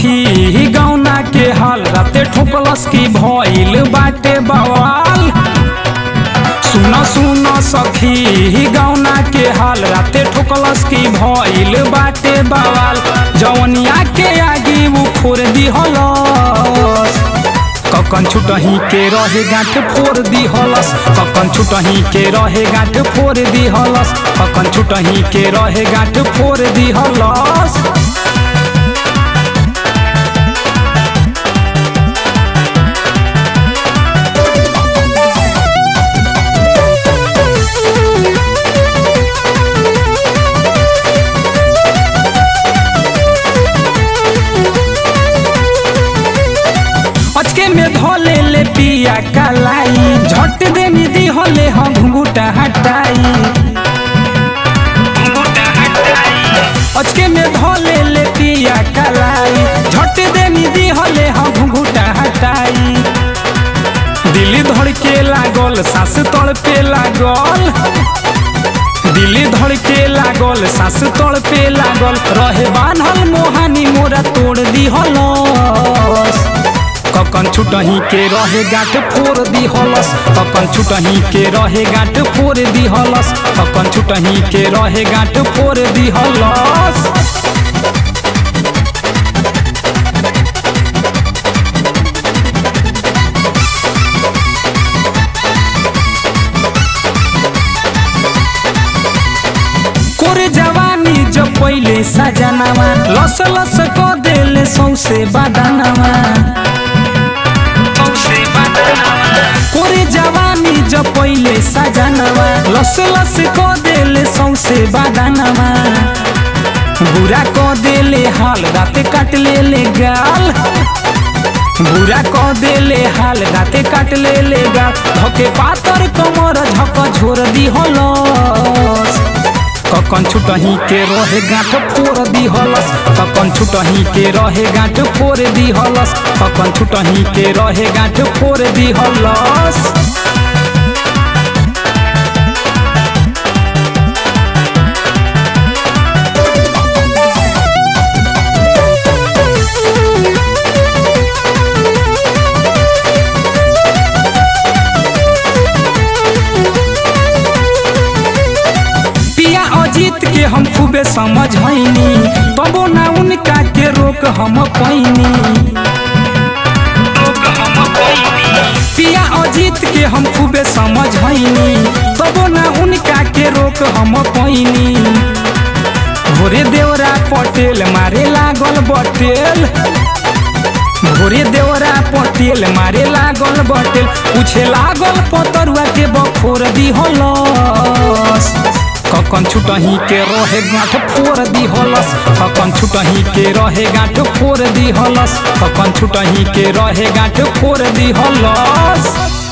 सखी गौना के हाल राते ठोकलस की भइल बाटे बवाल सुन सुन सखी गौना के हाल राते ठोकलस की भइल बाटे बवाल जवनिया के आगी उ फोड़ दिहलस ककन छुटही के रहे गांठ फोड़ दिहलस ककन छुटही के रहे गांठ फोड़ दिहलस ककन छुटही के रहे गांठ फोड़ दिहलस अचके में धोले ले पिया कलाई झट दे निधि होले हम घुंघूटा हटाई अचके में धोले ले पिया कलाई झट दे निधि होले हम घुंघूटा हटाई दिल्ली धड़के लागल सांस तड़ पे लागल दिल्ली धड़के लागल सांस तड़ पे लागल रहे बान्हल मोहानी मोरा तोड़ दिहलस ककन छुटही के रहे गांठ फोड़ दिहलस ककन छुटही के रहे गांठ फोड़ दिहलस ककन छुटही के रहे गांठ फोड़ दिहलस कोरे जवानी जब पहिले सजनावा लस लस को देले सौसे बदनावा कोरे जवानी जब पहिले सजनावा लस लस को देले सौसे बदनावा बुरा को देले हाल राते काट ले ले गाल बुरा को देले हाल राते काट ले ले गाल धके पातर कमर झक झोर दी हलस ककन छुटही के रहे गांठ फोड़ दिहलस ककन छुटही के रहे गांठ फोड़ दिहलस ककन छुटही के रहे गांठ फोड़ दिहलस पिया अजीत के हम खूबे समझैनी तबो ना उनका के रोक हम पैनी पिया अजीत के हम खूबे समझैनी तबो ना उनका के रोक हम पैनी भोरे देवरा पटेल मारे लागल बटेल भोरे देवरा पटेल मारे लागल बटेल पूछे लागल पतरुआ के बखोर दिहलस ककन छुटही के रहे गांठ फोड़ दिहलस ककन छुटही के रहे गांठ फोड़ दिहलस ककन छुटही के रहे गांठ फोड़ दिहलस